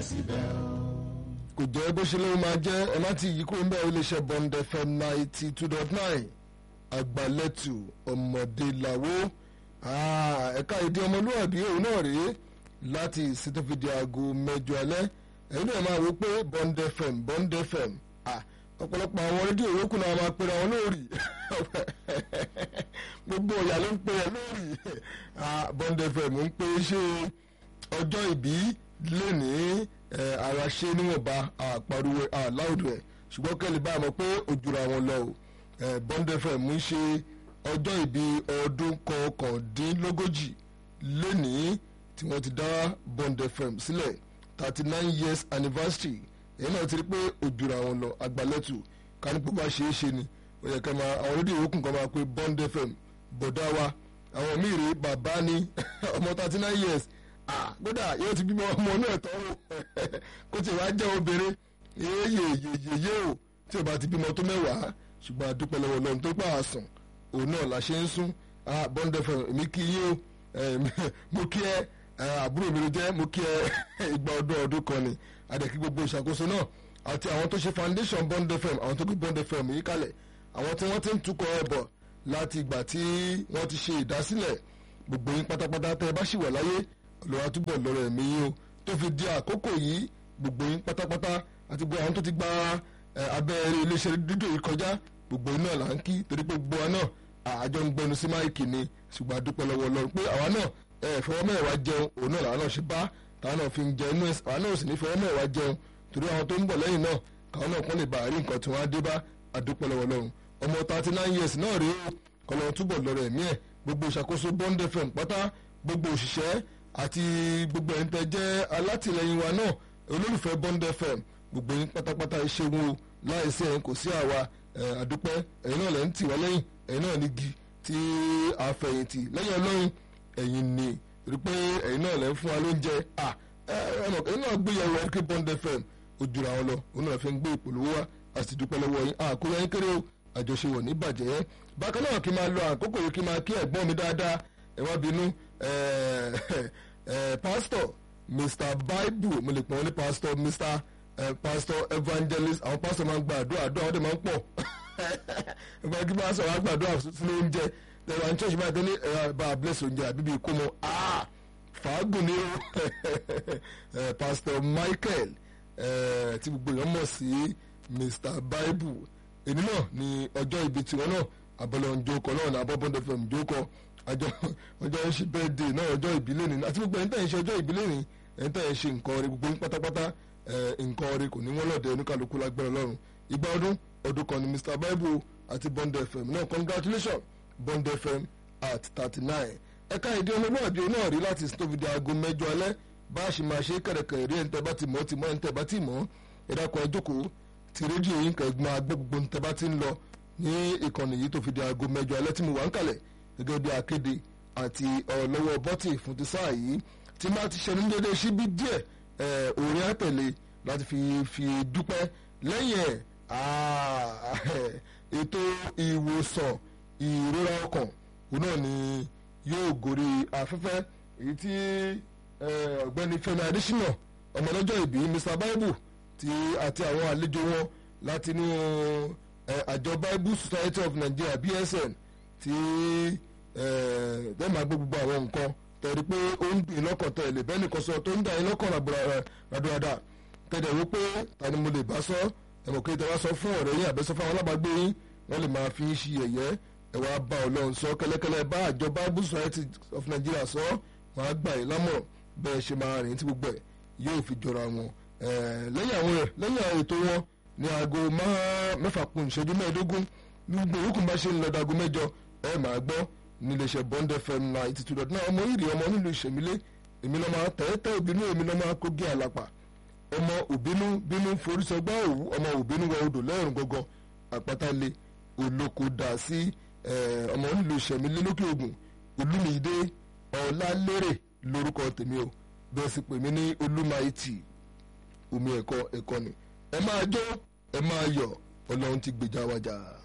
síbẹ̀ o. kò jẹ́ bó ṣe lóun máa jẹ́ ẹ má ti yí kúrò níbẹ̀ iléeṣẹ́ bond fm ninety two dot nine àgbàlẹ́tù ọmọdé làwọ́ ẹ̀ka èdè ọmọlúwàbí òun náà rèé láti ìsìtò fìdí aago mẹ́jọ alẹ́ ẹ̀yin náà máa wí pé bond fm bond fm ọ̀pọ̀lọpọ̀ àwọn rédíò yòókù náà máa pera wọn lórí gbogbo ọ̀yà ló ń pè é lórí bond fm ń pè é ṣe ọjọ́ ìbí lénìí ara ṣe níwọ̀nba àpariwo àláùdù ẹ̀ ṣùgbọ́n kẹ́lẹ́ bá a mọ̀ pé òjòrò àwọn lọ o bond fm ń ṣe ọjọ́ ìbí ọdún kọkàndínlógójì lénìí tí wọ́n ti dá bond fm sílẹ̀ thirty nine years anniversary èyí náà ti rí pé òjòrò àwọn lọ àgbàlẹ́tù kánípò bá ṣe é ṣe ni ó yẹ ká máa àwọn rédíò yòókù kan máa pé bond fm bọ̀dá wa àwọn míì rí bàbá ní ọmọ thirty nine years kódà yóò ti bímọ ọmọ náà tọ́ o kó tí wàá jẹ́ obìnrin yéyè yèyè o tí o bá ti bímọ tó mẹ́wàá ṣùgbọ́n àdúpẹ́ lọ́wọ́ lọ́run tó pa àsàn òun náà la ṣe ń sún bond fm èmi kí yín o mo kí ẹ àbúrò mi ló jẹ́ mo kí ẹ ìgbà ọdún ọdún kan ni àdẹ̀kí gbogbo ìṣàkóso náà àti àwọn tó ṣe foundation bond fm àwọn tó gbé bond fm yìí kalẹ̀ àwọn tí wọ́n ti ń tukọ̀ ẹ̀ bọ̀ láti ìgbà tí wọ́n ti ṣe ìdásílẹ̀ gbogbo yín pátápátá tẹ́ ẹ bá ṣì wà láyé olùwà túbọ̀ lọ́rọ̀ ẹ̀mí yín o tó fi di àkókò yìí gbogbo yín pátápátá àti gbogbo àwọn tó ti gba abẹ́rẹ́ iléeṣẹ́ dídò yìí kọjá gbogbo yín náà là ń kí torí pé gbogbo wa náà àjọ ń gbẹnu sí máìkì ni ṣùgbọ́n àdúpẹ́ lọ́wọ́ Ọlọ́run pé àwa náà fọwọ́ mẹ́wàá jẹun òun náà làwọn náà ṣe bá táwọn náà fi ń jẹ inú àwa náà sì ní fọwọ́ mẹ́wàá jẹun torí àwọn tó ń bọ̀ lẹ́yìn náà káwọn náà kọ́ lè bá àárín nǹkan tí wọ́n á dé bá àdúpẹ́ lọ́wọ́ Ọlọ́run ọmọ thirty nine years náà rèé o kọ́lọ́ túbọ̀ lọ́rọ̀ ẹ̀mí ẹ̀ gbogbo ìṣàkóso Bond FM pátá gbogbo òṣìṣẹ́ àti gbogbo ẹ̀yin tẹ́ jẹ́ alátìlẹyìn wa náà olólùfẹ́ Bond FM gbogbo yín pátápátá ìṣègùn o láìsí ẹ̀yin kò sí àwa àdúpẹ́ ẹ̀yin náà lẹ́ ń tì wá lẹ́yìn ẹ̀yin náà nígi tí a fẹ̀yìntì lẹ́yìn ọlọ́run ẹ̀yin ni rí pé ẹ̀yin náà lẹ́ ń fún wa lóúnjẹ ẹ̀yin náà gbé yẹ̀wò ẹ̀kí Bond FM ojú ra wọn lọ òun náà fi ń gbé ìpolówó wa a sì dúpẹ́ lọ́wọ́ yín àkóyọ yín kéré o àjọṣe wọ̀ ní bàjẹ́ bákan náà kí n máa lo àkókò yìí kí n máa kí ẹ̀gbọ́n mi dáadáa ẹ wá bínú pastor mr bible mo lè pọ̀ wọ́n ní pastor mr pastor evangelist àwọn pastor máa ń gba àdúrà àdúrà wọ́n dẹ̀ máa ń pọ̀ ìgbà kí pastor wá gba àdúrà fún oúnjẹ tẹ̀wá ní church báyìí tó ní bá a bless oúnjẹ àbíbí kó mọ fàágùn ni ó pastor michael tí gbogbo èèyàn mọ̀ sí mr bible èmi náà ní ọjọ́ ibi tiwọn náà abọ́lọ́ ń jókòó náà ní abọ́bọ́ndọ̀ fm jókòó ọjọ́ ọjọ́ ń ṣe bẹ́ẹ̀dẹ̀ náà ọjọ́ ìbílẹ̀ ni àti gbogbo ẹ̀yin tẹ̀ ń ṣe ọjọ́ ìbílẹ̀ ni ẹ̀yin tẹ̀ ń ṣe nǹkan ọ̀rẹ́ gbogbo pátápátá nǹkan ọ̀rẹ́ kò ní wọ́n lọ́dẹ oníkàlùkù lágbára lọ́rùn ìgbà ọdún ọdún kan ní Mr Bible àti Bond FM náà congratulations Bond FM at thirty nine ẹ̀ka ìdí ọmọlúwàbí náà rí láti stovidi aago mẹ́jọ alẹ́ bá a ṣe máa ṣe kẹ̀rẹ̀kẹ̀rẹ̀ rí ẹ̀ńtẹ́ bá ti mọ̀ ti mọ̀ ẹ̀ńtẹ́ bá ti mọ̀ ẹ̀dàkọ̀ ẹ̀jókòó ti rédíò yín kẹ̀gbọ́n agbẹ́ gbogbo ẹ̀ńtẹ́ bá ti ń lọ ní ìkànnì yìí tó fi di aago mẹ́jọ alẹ́ tí mo wà ń kalẹ̀ gẹ́gẹ́ bí akéde àti ọlọ́wọ́ bọ́tì fún ti sáà yìí tí máa ti ṣẹnu déédéé síbí díẹ̀ òòrìn àtẹ̀lé láti fi fi dúpẹ́ lẹ́yìn ẹ̀ ètò ìwòsàn ìrora ọkàn òun náà ni yóò gòrí afẹ́fẹ́ èyí tí ọ̀gbẹ́ni Fẹ́mi Adésínà ọmọlọ́jọ́ ìbí Mr Bible ti àti àwọn àlejò wọn látinú àjọ Bible Society of Nigeria BSN tí ẹ máa gbé gbogbo àwọn nǹkan tẹ̀rí pé ó ń dùn lọ́kàn tẹ̀ lè bẹ́ẹ̀ nìkan sọ tó ń dà yín lọ́kàn ràdúràdà tẹ̀dẹ̀ wí pé ta ni mo lè bá sọ ẹ̀mọ̀ kí tẹ̀wá sọ fún ọ̀rẹ́ yín àbẹ́sọ fún àwọn alábàágbé yín wọ́n lè máa fi ṣi yẹ̀yẹ́ ẹ̀ wá bá ọlọ́run sọ kẹ́lẹ́kẹ́lẹ́ bá àjọ Bible Society of Nigeria sọ wọ́n á gbà yín lámọ̀ràn bẹ́ẹ̀ ṣe máa rìn tí gbogbo ẹ̀ yóò fi jọra wọn lẹ́yìn àwọn rẹ̀ lẹ́yìn àwọn ètò wọn ní aago mẹ́fà kún ìṣẹ́jú mẹ́ẹ̀ẹ́dógún gbogbo ìyókù bá ṣe ń lọ dago mẹ́jọ ẹ máa gbọ́ níléeṣẹ́ Bond FM ninety two dot nine ọmọ ìrì ọmọ nílùú ìṣẹ̀mílẹ̀ èmi lọ́ máa tẹ́tẹ́ òbínú èmi lọ́ máa kógé àlàpà ọmọ òbínú bínú forísọgbà òwú ọmọ òbínú wọ odò lẹ́rùn gangan àpáta-lé olóko dà sí ọmọ nílùú ìṣẹ̀mílẹ̀ lókè ògùn olúmídé ọ̀làlérè lórúkọ tèmi o bẹ́ẹ̀ sì pè mí ní olúmáìtì omi ẹ̀kọ́ ẹ̀kọ́ ni ẹ máa jó ẹ máa yọ̀ ọlọ́run ti gbèjà wájà.